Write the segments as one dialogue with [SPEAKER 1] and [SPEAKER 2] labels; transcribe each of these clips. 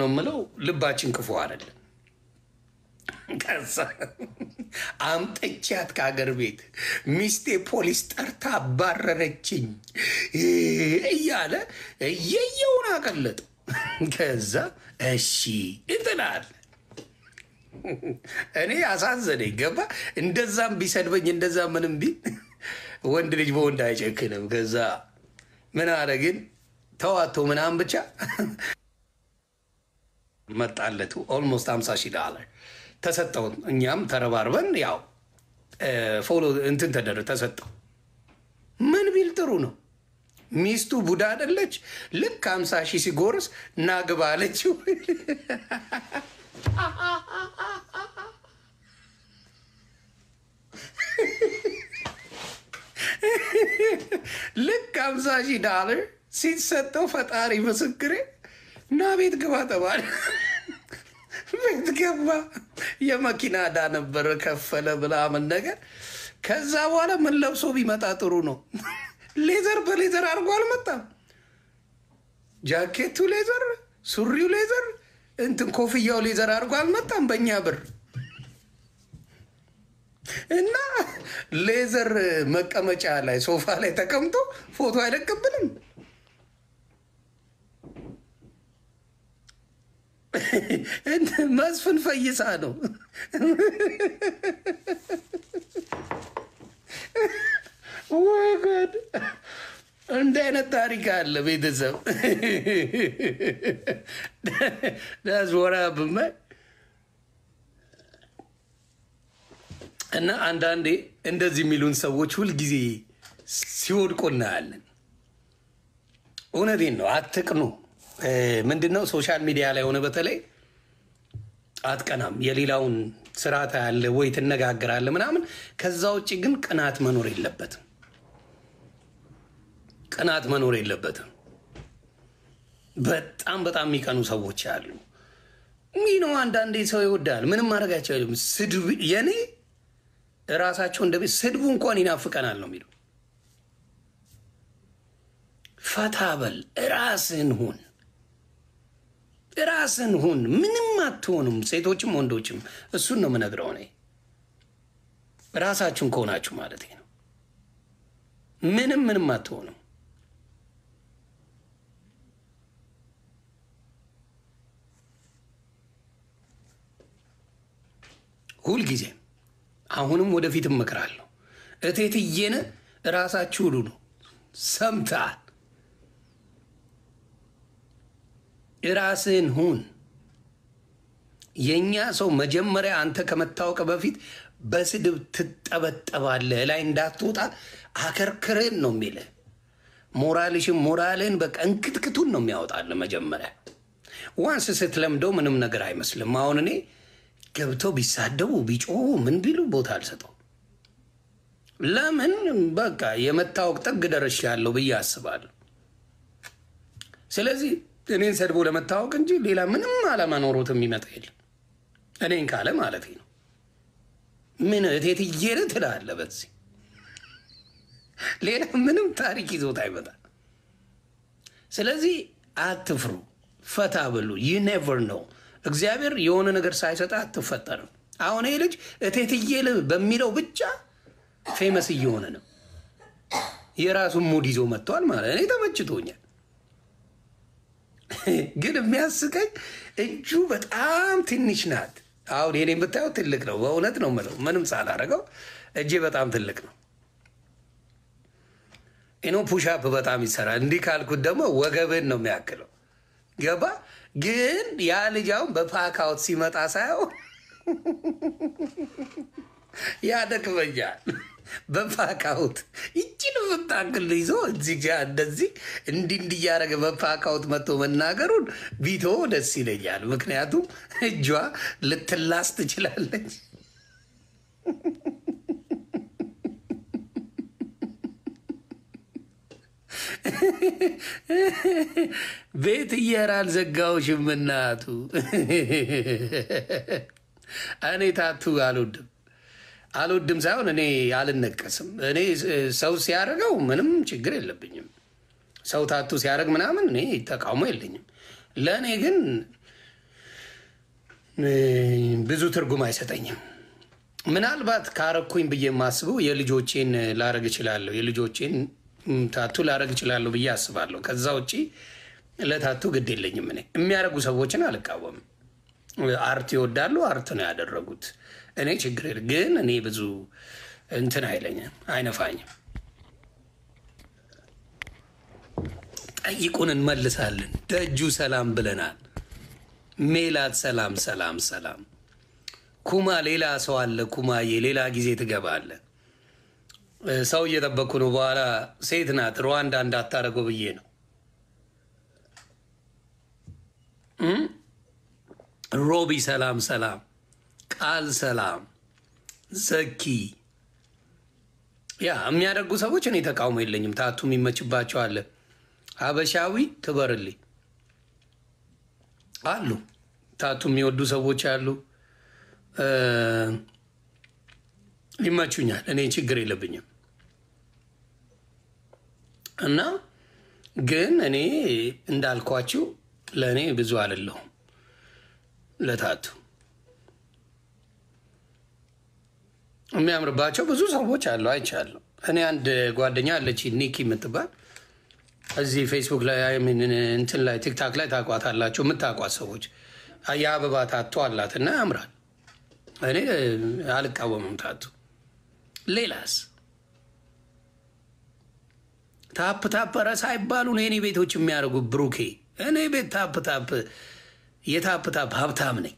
[SPEAKER 1] ነው የምለው፣ ልባችን ክፉ አይደለም። ከዛ አምጠቻት ከሀገር ቤት ሚስቴ ፖሊስ ጠርታ አባረረችኝ እያለ እየየውን አቀለጠ። ከዛ እሺ እንትናል እኔ አሳዘነኝ። ገባ እንደዛም ቢሰድበኝ እንደዛ ምንም ቢል ወንድ ልጅ በወንድ አይጨክንም። ከዛ ምን አለ ግን ተዋቶ ምናምን ብቻ መጣለቱ ኦልሞስት ሀምሳ ሺህ ዳላር ተሰጠው። እኛም ተረባርበን ያው ፎሎ እንትን ተደረ ተሰጠው። ምን ቢል ጥሩ ነው። ሚስቱ ቡዳ አደለች። ልክ ሀምሳ ሺህ ሲጎርስ ናግባ አለችው። ልክ ሀምሳ ሺህ ዳላር ሲሰጠው ፈጣሪ ምስክሬ እና ቤት ግባ ተባለ። ቤት ገባ። የመኪና ዕዳ ነበረ ከፈለ ምናምን ነገር። ከዛ በኋላ ምን ለብሶ ቢመጣ ጥሩ ነው? ሌዘር በሌዘር አድርጎ አልመጣም። ጃኬቱ ሌዘር፣ ሱሪው ሌዘር፣ እንትን ኮፍያው ሌዘር አድርጎ አልመጣም በእኛ ብር እና ሌዘር መቀመጫ ላይ ሶፋ ላይ ተቀምጦ ፎቶ አይለቅብንም። መስፍን ፈይሳ ነው። ወይ ጉድ! እንዲህ አይነት ታሪክ አለ ቤተሰብ ዳስ ወራ ብመ እና አንዳንዴ እንደዚህ የሚሉን ሰዎች ሁልጊዜ ሲወድቁ እናያለን። እውነቴን ነው። አትቅኑ። ምንድነው ሶሻል ሚዲያ ላይ ሆነ በተለይ አትቀናም። የሌላውን ስርዓት ያለ ወይ ትነጋገራለ ምናምን። ከዛ ውጭ ግን ቅናት መኖር የለበትም። ቅናት መኖር የለበትም። በጣም በጣም የሚቀኑ ሰዎች አሉ። ይህ ነው። አንዳንዴ ሰው ይወዳል። ምንም ማድረግ አይቻልም። ስድብ የኔ እራሳቸው እንደ ቤት ስድቡ እንኳን ይናፍቀናል ነው የሚለው። ፈታ በል ራስህን ሁን ራስን ሁን። ምንም አትሆኑም፣ ሴቶችም ወንዶችም። እሱን ነው የምነግረው እኔ። ራሳችሁን ከሆናችሁ ማለት ነው። ምንም ምንም አትሆኑም። ሁልጊዜም አሁንም ወደፊት እመክራለሁ። እቴትዬን ራሳችሁ ሁሉ ነው ሰምተሃል። ራስህን ሁን። የእኛ ሰው መጀመሪያ አንተ ከመታወቅ በፊት በስድብ ትጠበጠባለህ። ላይ እንዳትወጣ አከርክርህን ነው የሚልህ። ሞራልሽን ሞራልህን በቃ እንክትክቱን ነው የሚያወጣልህ መጀመሪያ። ዋንስ ስትለምደው ምንም ነገር አይመስልም። አሁን እኔ ገብተው ቢሳደቡ ቢጮሁ ምን ቢሉ ቦታ አልሰጠው። ለምን በቃ የመታወቅ ጥግ ደርሻለሁ ብዬ አስባለሁ። ስለዚህ እኔን ሰድቦ ለመታወቅ እንጂ ሌላ ምንም ዓላማ ኖሮት የሚመጣ የለም። እኔን ካለ ማለት ነው። ምን እቴትዬን ትላለህ። በዚህ ሌላ ምንም ታሪክ ይዞት አይመጣም። ስለዚህ አትፍሩ፣ ፈታ ብሉ። ዩ ኔቨር ነው። እግዚአብሔር የሆነ ነገር ሳይሰጥ አትፈጠርም። አሁን ይህ ልጅ እቴትዬ በሚለው ብቻ ፌመስ እየሆነ ነው። የራሱን ሙድ ይዞ መጥቷል ማለት እኔ ተመችቶኛል። ግን የሚያስቀኝ እጁ በጣም ትንሽ ናት። አሁን የኔ የምታየው ትልቅ ነው። በእውነት ነው የምለው ምንም ሳላረገው እጄ በጣም ትልቅ ነው። ኢኖ ፑሻፕ በጣም ይሰራል። እንዲህ ካልኩት ደግሞ ወገብን ነው የሚያክለው። ገባ ግን ያ ልጅ አሁን በፓካውት ሲመጣ ሳየው ያደክመኛል። በፓካውት ይችን የምታክል ይዞ እዚህ ጋ እንደዚህ እንዲህ እንዲህ እያደረገ በፓካውት መጥቶ መናገሩን ቢቶ ደስ ይለኛል። ምክንያቱም እጇ ልትላስ ትችላለች። ቤት እየር አልዘጋውሽም እናቱ። እኔ ታቱ አልወድም አልወድም ሳይሆን እኔ አልነቀስም። እኔ ሰው ሲያደርገው ምንም ችግር የለብኝም። ሰው ታቱ ሲያደርግ ምናምን እኔ ተቃውሞ የለኝም። ለእኔ ግን ብዙ ትርጉም አይሰጠኝም። ምናልባት ካረኩኝ ብዬ የማስበው የልጆቼን ላረግ እችላለሁ፣ የልጆቼን ታቱ ላረግ እችላለሁ ብዬ አስባለሁ። ከዛ ውጭ ለታቱ ግድ የለኝም። እኔ የሚያደርጉ ሰዎችን አልቃወምም። አርት ይወዳሉ፣ አርት ነው ያደረጉት። እኔ ችግር የለ ግን እኔ ብዙ እንትን አይለኝም፣ አይነፋኝም። ጠይቁን እንመልሳለን። ደጁ ሰላም ብለናል። ሜላት ሰላም ሰላም ሰላም። ኩማ ሌላ ሰው አለ። ኩማዬ ሌላ ጊዜ ትገባለ። ሰው እየጠበቅኩ ነው። በኋላ ሴት ናት። ሩዋንዳ እንዳታደርገው ብዬ ነው። ሮቢ ሰላም ሰላም። ቃል ሰላም። ዘኪ ያ የሚያደርጉ ሰዎች እኔ ተቃውሞ የለኝም። ታቱ የሚመችባቸው አለ። ሀበሻዊ ትበርልኝ አሉ። ታቱ የሚወዱ ሰዎች አሉ። ይመቹኛል። እኔ ችግር የለብኝም እና ግን እኔ እንዳልኳችሁ ለእኔ ብዙ አይደለሁም። ለታቱ የሚያምርባቸው ብዙ ሰዎች አሉ፣ አይቻለሁ። እኔ አንድ ጓደኛ አለች ኒኪ የምትባል እዚህ ፌስቡክ ላይ እንትን ላይ ቲክታክ ላይ ታቋታላቸው የምታቋት ሰዎች የአበባ ታቶ አላት እና ያምራል። እኔ አልቃወምም ታቱ። ሌላስ ታፕ ታፕ ኧረ ሳይባሉ ነው የኔ ቤቶች የሚያደርጉ ብሩኬ። እኔ ቤት ታፕ ታፕ የታፕ ታፕ ሀብታም ነኝ።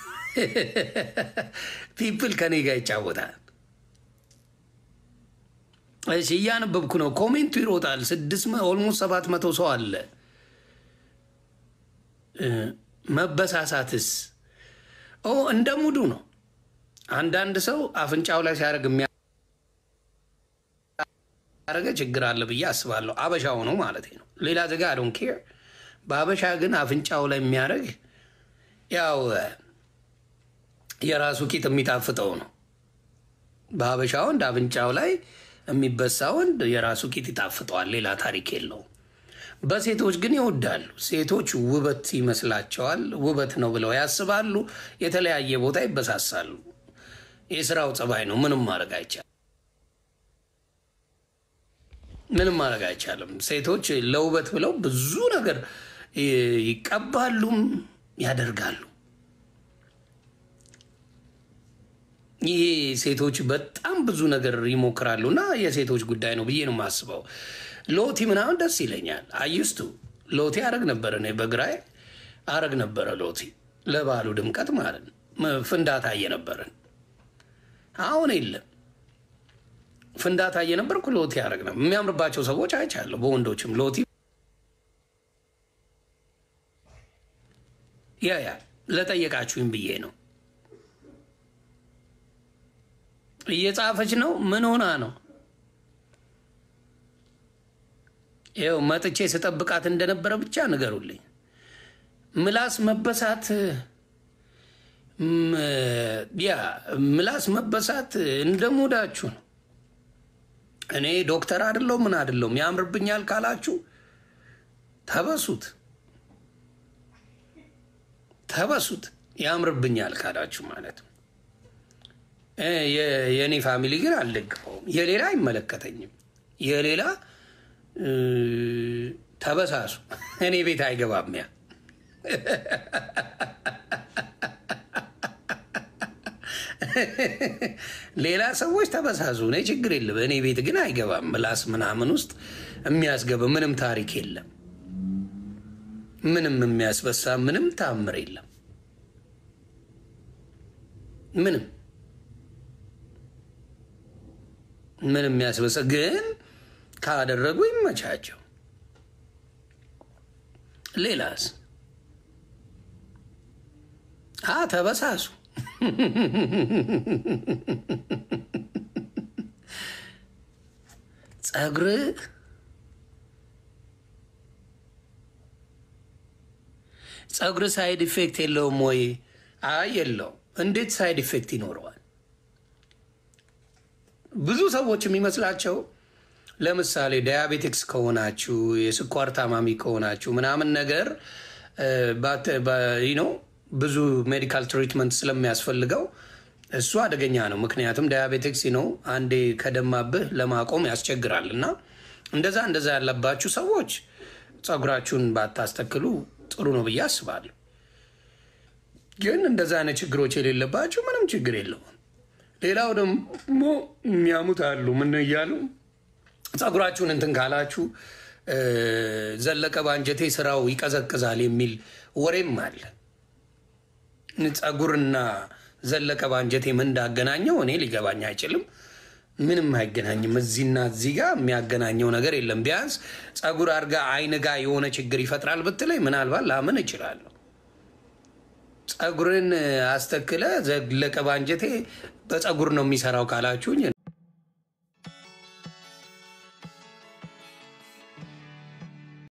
[SPEAKER 1] ፒፕል ከኔ ጋር ይጫወታል። እሺ እያነበብኩ ነው። ኮሜንቱ ይሮጣል። ስድስት ኦልሞስት ሰባት መቶ ሰው አለ። መበሳሳትስ ኦ እንደ ሙዱ ነው። አንዳንድ ሰው አፍንጫው ላይ ሲያደርግ የሚያደርገ ችግር አለ ብዬ አስባለሁ። አበሻው ነው ማለት ነው። ሌላ ዜጋ ዶን ኬር። በአበሻ ግን አፍንጫው ላይ የሚያደርግ ያው የራሱ ቂጥ የሚጣፍጠው ነው። በሀበሻ ወንድ አፍንጫው ላይ የሚበሳ ወንድ የራሱ ቂጥ ይጣፍጠዋል። ሌላ ታሪክ የለውም። በሴቶች ግን ይወዳሉ። ሴቶች ውበት ይመስላቸዋል። ውበት ነው ብለው ያስባሉ። የተለያየ ቦታ ይበሳሳሉ። የስራው ጸባይ ነው። ምንም ማድረግ አይቻልም። ምንም ማድረግ አይቻልም። ሴቶች ለውበት ብለው ብዙ ነገር ይቀባሉም ያደርጋሉ። ይሄ ሴቶች በጣም ብዙ ነገር ይሞክራሉ እና የሴቶች ጉዳይ ነው ብዬ ነው የማስበው። ሎቲ ምናምን ደስ ይለኛል። አዩስቱ ሎቲ አረግ ነበረ እኔ በግራዬ አረግ ነበረ ሎቲ ለባሉ ድምቀት ማለት ነው። ፍንዳታ እየነበረን አሁን የለም። ፍንዳታ እየነበርኩ ሎቲ አረግ ነበር። የሚያምርባቸው ሰዎች አይቻለሁ። በወንዶችም ሎቲ ያ ያ ለጠየቃችሁኝ ብዬ ነው። እየጻፈች ነው። ምን ሆና ነው? ይኸው መጥቼ ስጠብቃት እንደነበረ ብቻ ንገሩልኝ። ምላስ መበሳት ያ ምላስ መበሳት እንደ ሙዳችሁ ነው። እኔ ዶክተር አይደለሁ ምን አይደለሁም። ያምርብኛል ካላችሁ ተበሱት፣ ተበሱት። ያምርብኛል ካላችሁ ማለት ነው። የእኔ ፋሚሊ ግን አልደግፈውም። የሌላ አይመለከተኝም። የሌላ ተበሳሱ፣ እኔ ቤት አይገባም። ያ ሌላ ሰዎች ተበሳሱ፣ እኔ ችግር የለም። እኔ ቤት ግን አይገባም። ምላስ ምናምን ውስጥ የሚያስገባ ምንም ታሪክ የለም። ምንም የሚያስበሳ ምንም ታምር የለም። ምንም ምን የሚያስበሳ ግን ካደረጉ ይመቻቸው። ሌላስ አ ተበሳሱ። ጸጉር ጸጉር ሳይድ ኢፌክት የለውም ወይ? አይ የለው። እንዴት ሳይድ ኢፌክት ይኖረዋል? ብዙ ሰዎች የሚመስላቸው ለምሳሌ ዳያቤቲክስ ከሆናችሁ የስኳር ታማሚ ከሆናችሁ ምናምን ነገር ነው ብዙ ሜዲካል ትሪትመንት ስለሚያስፈልገው እሱ አደገኛ ነው። ምክንያቱም ዳያቤቲክስ ነው አንዴ ከደማብህ ለማቆም ያስቸግራል። እና እንደዛ እንደዛ ያለባችሁ ሰዎች ጸጉራችሁን ባታስተክሉ ጥሩ ነው ብዬ አስባለሁ። ግን እንደዛ አይነት ችግሮች የሌለባችሁ ምንም ችግር የለውም። ሌላው ደግሞ የሚያሙት አሉ ምን እያሉ ጸጉራችሁን እንትን ካላችሁ ዘለቀ ባንጀቴ ስራው ይቀዘቅዛል የሚል ወሬም አለ። ጸጉርና ዘለቀ ባንጀቴ ምን እንዳገናኘው እኔ ሊገባኝ አይችልም። ምንም አይገናኝም። እዚህና እዚህ ጋር የሚያገናኘው ነገር የለም። ቢያንስ ጸጉር አድርጋ አይን ጋር የሆነ ችግር ይፈጥራል ብትለኝ ምናልባት ላምን እችላለሁ። ጸጉርን አስተክለ ዘለቀ ባንጀቴ በጸጉር ነው የሚሰራው ካላችሁኝ